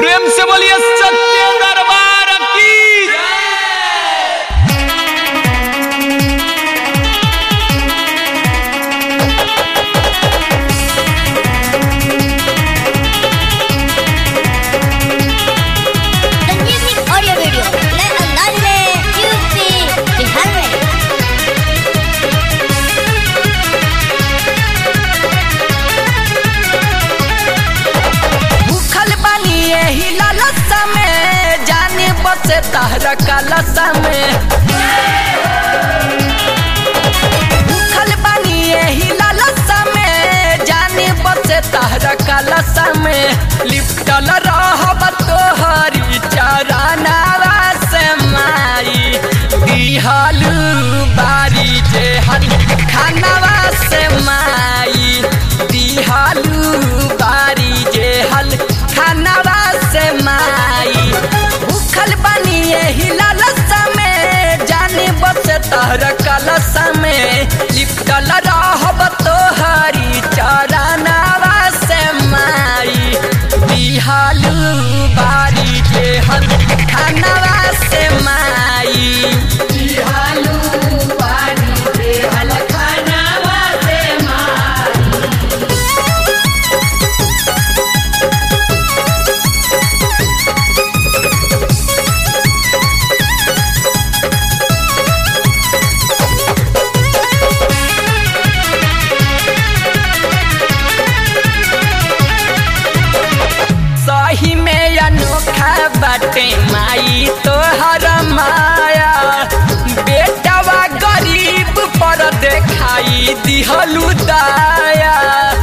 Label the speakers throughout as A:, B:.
A: प्रेम से बोलिए सच्चे दरबार की
B: संजीवनी ऑडियो वीडियो नए अंदाज में यूपी बिहार में
C: भूखल बानी एही लालसा में जाने बसे तहरा कालसा में भूखल बानी एही लालसा में जाने बसे तहरा कालसा में लिपटल रहब तोहरी चरनावा से माई दिहलू बारी जे हल खानावा से माई दिहलू बारी जे हल खानावा से माई भूखल बनी एही लालसा में जाने बस तहर कलसा में लिपटल रहब तोहरी चरनावा से माई दिहलू बारी जे हल खानावा से माई दिहलू बारी जे हल खानावा से माई सही में अनोखा बाटे माई तोहर माया बेटवा गरीब पर देखाई दिहलू दाया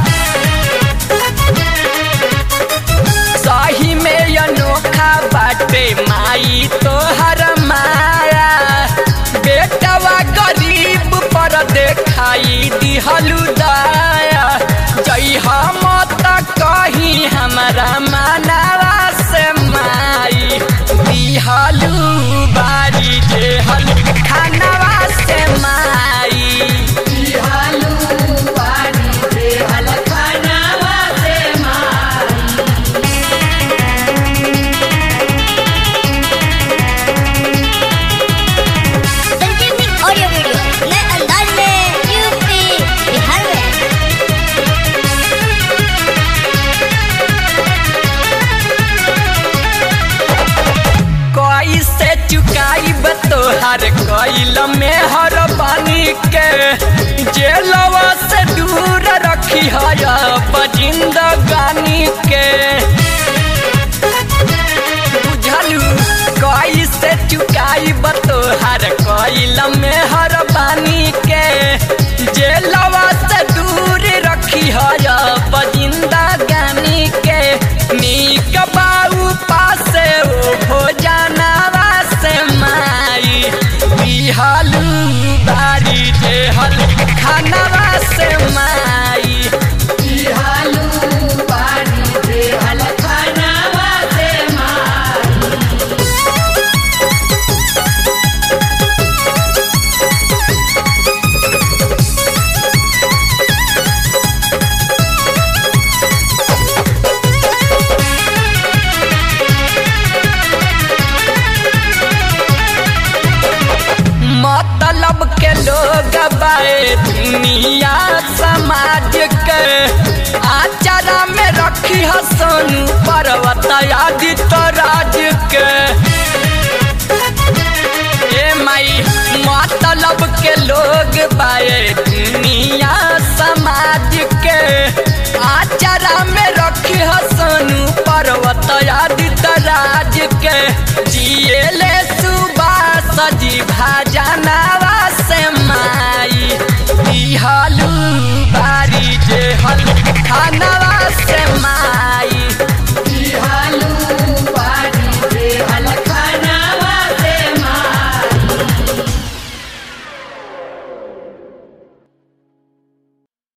C: सही में अनोखा बाटे माई तोहर माया बेटवा गरीब पर देखाई दिहलू दाया जई हम त कहीं हमारा मानवा से माई दिहलू बारी जे हल खानवा से माई दिहलू बारी जे हल खानवा से माई
B: संजीवनी ऑडियो वीडियो नए अंदाज में यूपी बिहार में
C: कैसे चुकाई तोहर कैल में हर पानी के जेलवा से दूर रखी है जिंदगानी के बुझलू कैसे चुकाई तोहर कैल में हर पानी के जेलवा से दूर रखी है जिंदगानी के नीक बाऊ पासे ओ भोजनवा से माई बिहलू बारी जे हल खानवा से माई बिहलू बारी जे हल खानवा से माई मतलब के लोग बाए दुनिया समाज के आचारा में रखी है सोनू पर्वत आदित्य राज के ए माई मतलब के लोग बाए दुनिया समाज के आचारा में रखी है सोनू पर्वत आदित्य राज के जिए ले सुबह सजी भाजना